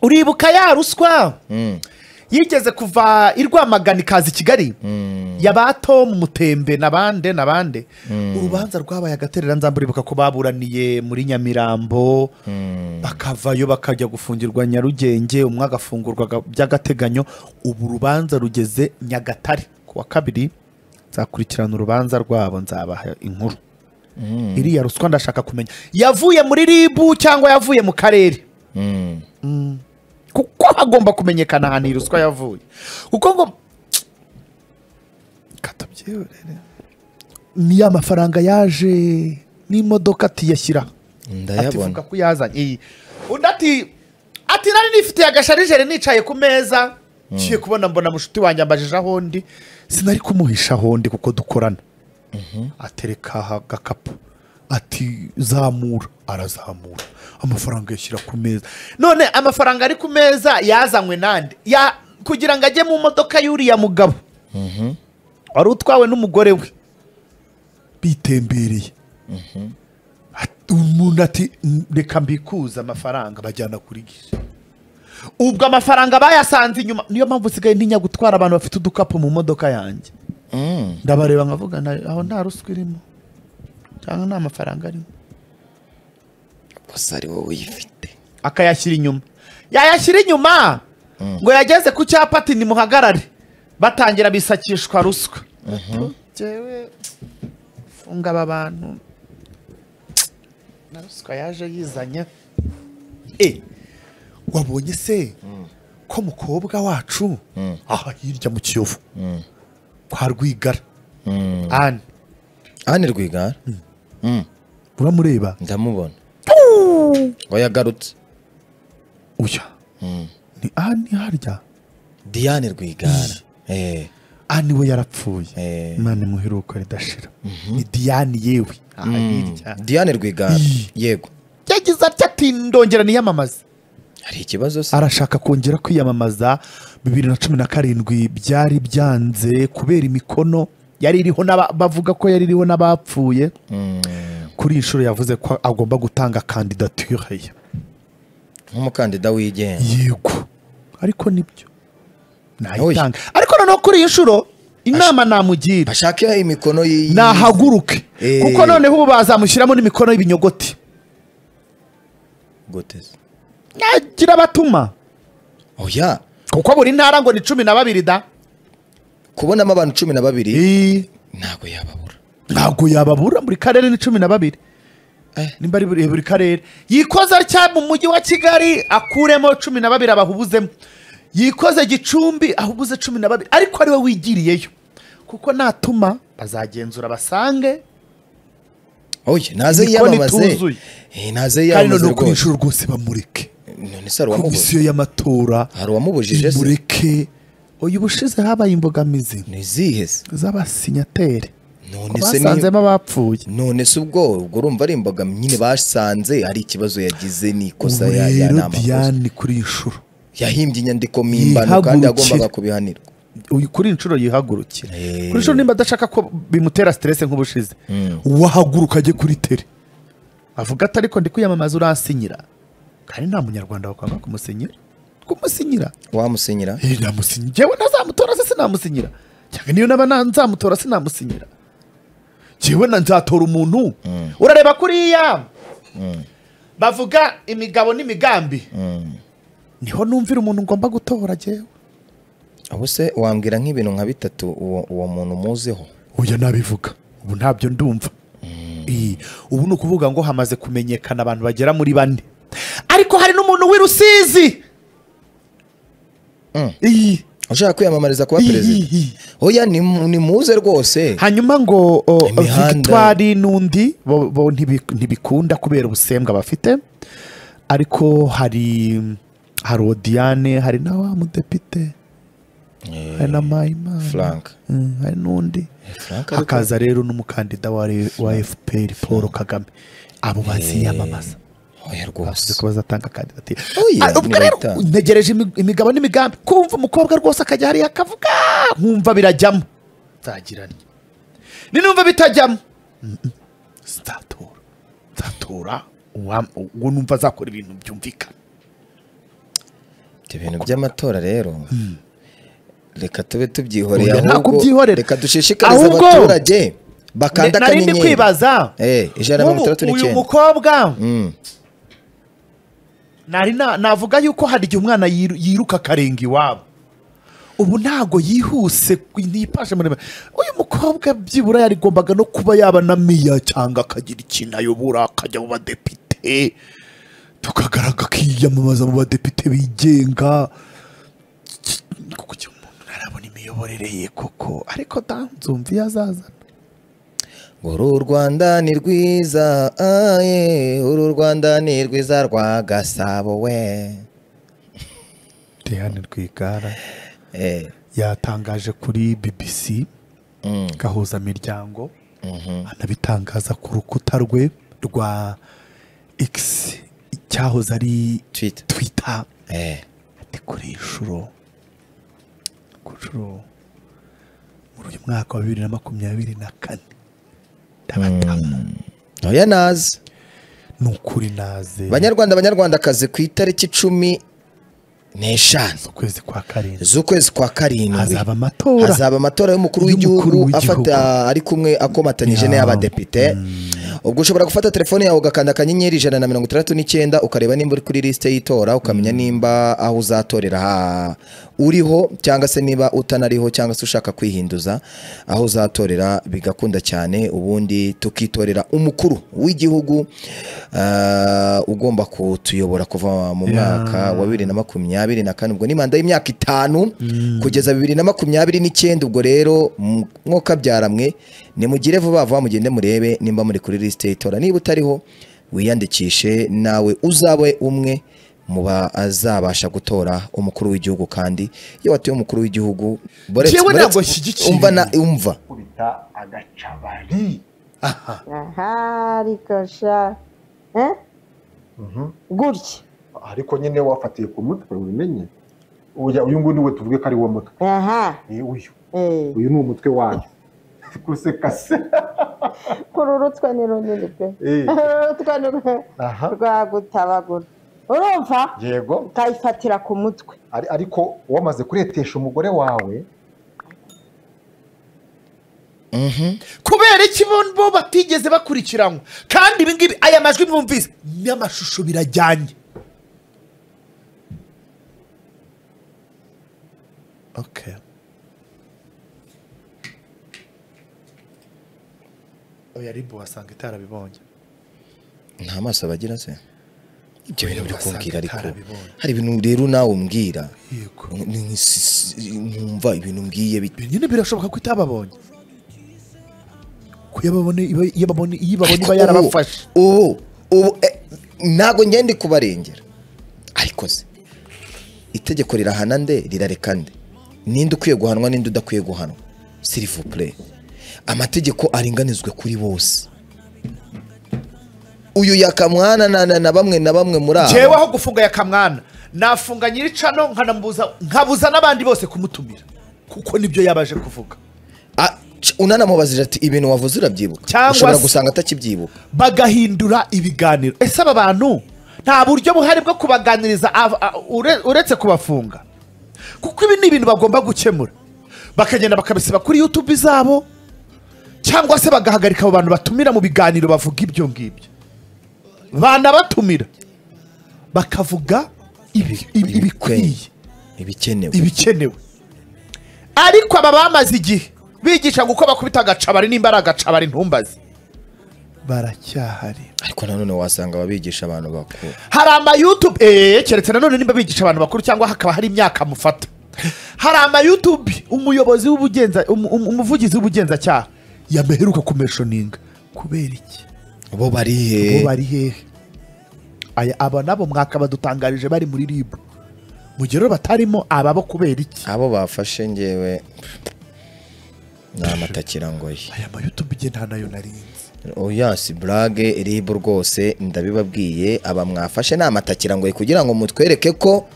uribuka ya ruswa yigeze kuva i rwamagana ikaza i kigali yabato mu mutembe na bande na bande urubanza rwabaye agaterera nzamba uribuka ko baburaniye muri nyamirambo bakavayo bakajya gufungirwa nyarugenge umwe agafungurwa by'agateganyo ubu urubanza rugeze nyagatare ku wa kabiri nzakurikirana urubanza rwabo nzabaha inkuru iriya ruswa ndashaka kumenya yavuye muri ribu cyangwa yavuye mu karere kuko hagomba kumenyekana ahantu iyi ruswa yavuye kuko ngo katabyeyorere ni ya mafaranga yaje n'imodoka atiyashyira ativuga ndayabona ko yazanye iyi undi ati ati nari nifitiye agasharijeri nicaye ku meza ngiye kubona mbona mushuti wanjye ambajije aho ndi sinari kumuhisha aho ndi kuko dukorana atereka aha agakapu ati zamura arazamura amafaranga yashyira ku meza none amafaranga ari ku meza yazanywe nande ya kugira ngo ajye mu modoka y'uriya mugabo wari utwawe n'umugore we bitembereye Ati- umuntu ati "N- reka mbikuze amafaranga bajyana kuri gishe ubwo amafaranga bayasanze inyuma niyo mpamvu usigaye ntinya gutwara abantu bafite udukapu mu modoka yanjye Mm. ndabareba nkavuga "Na- aho nta ruswa irimo cyangwa nta mafaranga arimo gusa ari wowe uyifite akayashyira inyuma yayashyira inyuma ngo yageze ku cyapa ati nimuhagarare batangira bisakishwa ruswa Jyewe, funga aba bantu na ruswa yaje yizanye e wabonye se ko mukobwa wacu aha hirya mu kiyovu kwa rwigara ane ane rwigara uramureba ndamubona ngo yagarutse uya ni ane harya diane rwigara Eh, ani we yarapfuye Eh. imana imuheruka ridashira ni diyani yewe aha hirya diane rwigara yego yagize ati ati ndongera niyamamaze hari ikibazo se arashaka kongera kwiyamamaza bibiri na cumi na karindwi byari byanze kubera imikono yari iriho n'aba- bavuga ko yari iriho n'abapfuye kuri iyi nshuro yavuze ko agomba gutanga kandidatire ye nk'umukandida wigenga yego ariko nibyo nayitanga Oya. ariko noneho kuri iyi nshuro inama namugira ashake imikono y'iyi nahaguruke Eh. kuko noneho ubu bazamushyiramo n'imikono y'ibinyogoti goteza nagira abatuma oya kuko buri ntara ngo ni cumi na babiri da kubonamo abantu cumi na babiri ntabwo yababura ntabwo yababura buri karere ni cumi na babiri Eh. nimba ari buri buri karere yikoza cya mu mujyi wa kigali akuremo cumi na babiri abahubuzemo yikoze gicumbi ahubuze cumi na babiri ariko ari we wigiriyeyo kuko natuma bazagenzura basange oya naze Imikono yiyamamaze ituzuye. Eh, naze kandi yiyamamaze noneho kuri iyi rwose nshuro rwose bamureke none se hari uwamubujije komisiyo y'amatora hari uwamubujije se imureke uyu bushize habaye imbogamizi ni izihe se z'abasinyatere none se ni basanzemo abapfuye none se ubwo ubwo urumva ari imbogamizi nyine basanze ari ikibazo yagize ni ikosa ubu ya- ya- ni rero amakosa diane kuri iyi nshuro yahimbye inyandiko mpimbano kandi Yihagurukire. yagombaga kubihanirwa uyu kuri iyi nshuro yihagurukira Eh. kuri iyi nshuro nimba adashaka ko bimutera siteresi nk'ubushize wahaguruka ajye kuri tere avuga ati ariko ndi kwiyamamaza uransinyira kandi nta munyarwanda wakwanga kumusinyira kumusinyira wamusinyira Eh, namusinyira njyewe ntazamutora se sinamusinyira cyangwa niyo naba na- nzamutora sinamusinyira njyewe na nzatora umuntu urareba kuriya bavuga imigabo n'imigambi niho numvira umuntu ngomba gutora njyewe abo se wambwira nk'ibintu nka bitatu uwo uwo muntu muziho uya nabivuga ubu ntabyo ndumva Iyi, ubu ni ukuvuga ngo hamaze kumenyekana abantu bagera muri bane ariko hari n'umuntu w'i rusizi Mm. iyi ushaka kwiyamamariza kuba Iyi, perezida iyi. oya ni mu- ni muze rwose hanyuma ngo o, Imihanda. victoire n'undi bo, bo ntibi- ntibikunda kubera ubusembwa bafite ariko hari hari odiyane hari na wa mudepite hari na mpayimana frank Mm, hari n'undi frank ariko- hakaza rero n'umukandida wa, re- wa fpr paul kagame abo baziyamamaza oya bavuze rwose ko bazatanga kandidatire Ah, Oya, ubwo rero nibayitanga. ntegereje imi- imigabo n'imigambi kumva umukobwa rwose akajya hariya akavuga nkumva birajyamo nzagirane ninumva bitajyamo Mm, mm. nzatora nzatora uwa- uwo numva azakora ibintu byumvikana ibyo bintu by'amatora rero reka tube tubyihoreye Oya, nta ahubwo kubyihorera. reka dushishikarize Ahubwo- abaturage bakanda narindi akanyenyeri kwibaza Eh, ijana na nk'ubu mirongo itandatu uyu n'icyenda. mukobwa Mm. nari na- navuga yuko hari igihe umwana yiru- yiruka akarenga iwabo ubu ntago yihuse ntipashe muremure uyu mukobwa byibura yarigombaga no kuba yaba na miya cyangwa akagira ikintu ayobora akajya mu badepite tukagaraga akiyamamaza mu badepite bigenga kuko icyo umuntu ntarabona imiyoborere ye koko ariko da nzumva iyo azazana uru rwanda ni rwiza ah, eh, uru rwanda ni rwiza rwa gasabo we Diane Rwigara Eh, yatangaje kuri BBC mm, gahuza miryango mhm. anabitangaza ku rukuta rwe rwa X cyahoze ari Twitter. Twitter Eh, ati kuri iyi nshuro ku nshuro muri uyu mwaka wa bibiri na makumyabiri na kane ndabatamu oya nazi ni ukuri naze banyarwanda banyarwandakazi ku itariki cumi n'eshanu ukwezi kwa karindwi z'ukwezi kwa karindwi hazaba amatora hazaba amatora y'umukuru Y'umukuru w'igihugu w'igihugu. afata ari kumwe akomatanyije Ya. n'iy'abadepite ubwo ushobora gufata telefone yawe ugakanda akanyenyeri ijana na mirongo itandatu n'icyenda ukareba nimba uri kuri lisite y'itora ukamenya nimba aho uzatorera ha- uriho cyangwa se niba utanariho cyangwa se ushaka kwihinduza aho uzatorera bigakunda cyane ubundi tukitorera umukuru w'igihugu ah, ugomba kutuyobora kuva mu mwaka wa bibiri na makumyabiri na kane ubwo ni manda y'imyaka itanu kugeza bibiri na makumyabiri n'icyenda ubwo rero m- mwokabyara mwe nimugire vuba vuba mugende murebe nimba muri kuri lisite y'itora niba utariho wiyandikishe nawe uzabe umwe mu bazabasha gutora umukuru w'igihugu kandi iyo watuye umukuru w'igihugu boretse- Jewe boretse- ntabwo nshyigikiye. umva na umva gukubita agacabari aha ariko sha eh? gutya ariko nyine wafatiye ku mutwe wimenye Oya, uyu nguyu niwe tuvuge ko ari wo mutwe aha ni uyu eh. uyu ni umutwe wayo guseka se kuri urutwe ni runini pe Eh. urutwe ni rwe- Aha. rwagutabagura urumva yego ukayifatira ku mutwe ari- ariko wamaze kuretesha umugore wawe Mhm. kubera iki bo- bo batigeze bakurikiranwa kandi ibi ngibi aya majwi mwumvise n'amashusho birajyanye okay. oya ribu wasanga itarabibonye nta maso bagira se ibyo bintu biri kumbwira ariko Itarabibonye. hari ibintu rero nawe umbwira yego nkumva ibintu mbwiye bit- ibi nyine birashoboka ko itababonye ko iyo babone iba- iyo babone- iyo ibabona iba Ubu- yarabafashe ubu ubu eh, ntago ngende kubarengera ariko se itegeko rirahana nde rirareka nde ninde ukwiye guhanwa ninde udakwiye guhanwa sirivupure amategeko aringanizwe kuri bose uyu yakamwana na, na, na bamwe na bamwe muri jewe aba aho gufunga yakamwana nafunga nyiricano nkanambuza nkabuza n'abandi bose kumutumira kuko nibyo yabaje kuvuga A- c- unanamubazije ati ibintu wavuze urabyibuka Cyangwa ushobora se- gusanga atakibyibuka bagahindura ibiganiro ese aba bantu nta buryo buhari bwo kubaganiriza av- a- ure- uretse kubafunga kuko ibi ni ibintu bagomba gukemura bakagenda bakabisiba kuri yutube zabo cyangwa se bagahagarika abo bantu batumira mu biganiro bavuga ibyo ngibyo banabatumira bakavuga ibi- ibi- ibikwiye ibikenewe ibikenewe ariko aba bamaze igihe bigisha uko bakubita agacabari nimba ari agacabari ntumbazi baracyahari ariko nanone wasanga ababigisha abantu bakuru hari amayutube eee keretse nanone nimba bigisha abantu bakuru cyangwa hakaba hari imyaka amufata hari amayutube umuyobozi w'ubugenza um- um- umuvugizi w'ubugenzacyaha yameheruka kumeshoninga kubera iki bo bari bo he bari hehe aya aba nabo mwaka badutangarije bari muri ribu mu gihe rero batarimo aba bo kubera iki abo bafashe ngewe ni amatakira ngoyi aya mayutube igihe nta nayo narinzi oya si burage ribu rwose ndabibabwiye aba mwafashe ni amatakira ngoyi kugira ngo mutwereke ko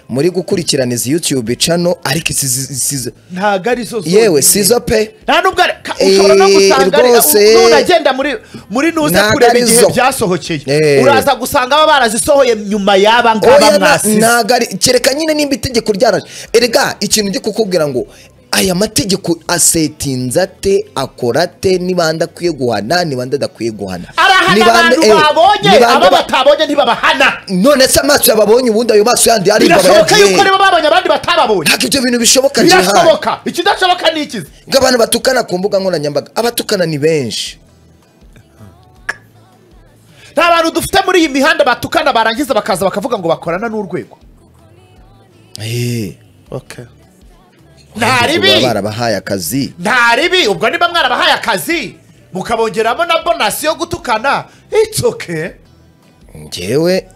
muri gukurikirana izi yutube cano ariko izi izi- izi- ntabwo ari zo zonyine. yewe sizo pe nta nubwo ari- ka- ushobora no Eh, gusanga ari- rwose. nu- nunagenda muri muri nuze Ntabwo kureba ari igihe zo. byasohokeye Eh. uraza gusanga baba barazisohoye nyuma y'aba ngaba oya na- mwasize ntabwo ari kereka nyine nimba itegeko ryaraje erega ikintu ngiye kukubwira ngo aya mategeko asetinze ate akora ate nibanda akwiye guhana nibanda adakwiye guhana arahana Nibanda- abantu eh, babonye nibanda abo ba- batabonye ntibabahana none se amaso yababonye ubundi ayo maso yandi ari birashoboka yuko nibo babonye abandi batababonye ntabwo ibyo bintu bishoboka jihani birashoboka ikidashoboka ni ikizi ngo abantu batukana ku mbuga nkoranyambaga abatukana ni benshi nta bantu dufite muri iyi mihanda batukana barangiza bakaza bakavuga ngo bakorana n'urwego Eh, nta baba ribi barabahaye akazi nta ribi ubwo niba mwarabahaye akazi mukabongeramo na bonasi yo gutukana it's okay ngewe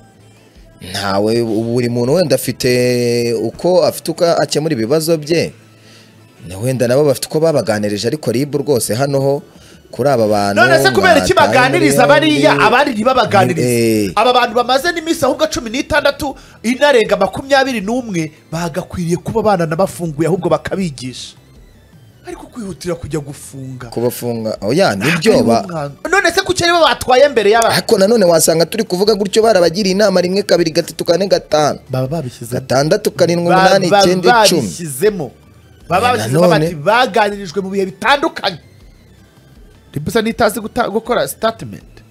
ntawe buri muntu wenda afite uko afite uko akemura ibibazo bye Na wenda nabo bafite uko babaganirije ariko ribu rwose hano ho kuri aba bantu none se kubera iki mwataye muri baganiriza bariya yombi. abandi ntibabaganirize Eh. aba bantu bamaze n'iminsi ahubwo cumi n'itandatu inarenga makumyabiri n'umwe bagakwiriye kuba bananabafunguye ahubwo bakabigisha ariko kwihutira kujya gufunga kubafunga oya nibyo Ntabwo ba ari umwana. none se kuki aribo batwaye mbere y'aba ariko nanone wasanga turi kuvuga gutyo barabagiriye inama rimwe kabiri gatatu kane gatanu baba babishyizemo gatandatu karindwi Ba- umunani ba- icyenda icumi babishyizemo baba babishyizemo bati Nanone- baganirijwe mu bihe bitandukanye ribusa n'itazi guta- gukora sitatimenti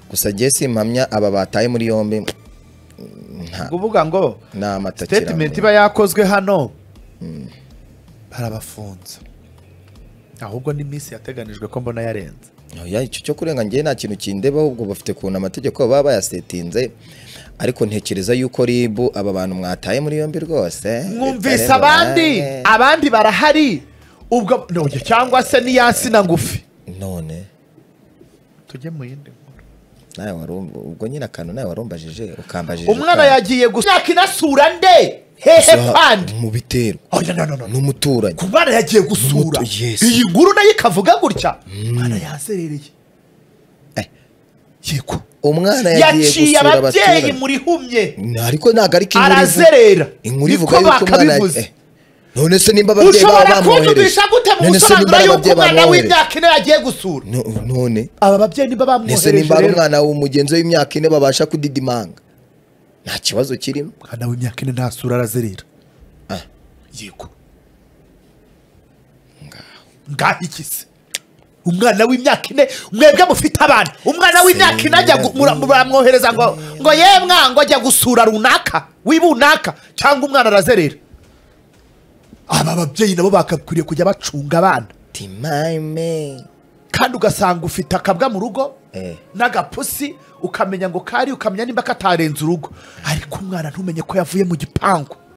gusa jye simpamya aba bataye muri yombi nta kuvuga ngo ni amatakira sitatimenti iba yakozwe hano barabafunze ahubwo n'iminsi yateganijwe ko mbona yarenze oya icyo cyo kurenga njye nta kintu kindeba ahubwo bafite ukuntu amategeko baba bayasetinze ariko ntekereza yuko ribu aba bantu mwataye muri yombi rwose mwumvise Bitare abandi burayi. abandi barahari ubwo none cyangwa se n'iyansina ngufi none tujye mu yindi nkuru nawe warumva ubwo nyine akantu nawe warumbajije ukambajije umwana ukantu. yagiye gusa imyaka inasura nde hehe Gusa pandi mu bitero oya no no no no n'umuturanyi ku mwana yagiye gusura Umuto- yes. iyi nkuru nayo ikavuga gutya umwana yazerereye Eh. yego umwana yagiye yaciye gusura ababyeyi abaturanyi muri humye ariko ntabwo ari inkuru ivuga arazerera inkuru niko ivuga yuko umwana bakabivuze eh, none se nimba ababyeyi baba ushobora bamwohereje kunyumvisha gute mu none se busobanuro nimba ari y'uko ababyeyi umwana bamwohereje w'imyaka ine yagiye gusura No- none aba babyeyi niba ese bamwohereje nimba ari rero umwana w'umugenzi w'imyaka ine babasha kudidimanga nta kibazo kirimo umwana w'imyaka ine ntasura arazerera Ah. yego ngaho iki se umwana w'imyaka ine mwebwe mufite abana umwana w'imyaka ine ajya gu- mura- muramwohereza ngo ngo ye mwango ajya gusura runaka wibunaka cyangwa umwana arazerera aba babyeyi nabo bakakwiriye kujya bacunga abana timayime kandi ugasanga ufite akabwa mu rugo Eh. n'agapusi ukamenya ngo kari ukamenya nimba katarenze urugo ariko umwana ntumenye ko yavuye mu gipangu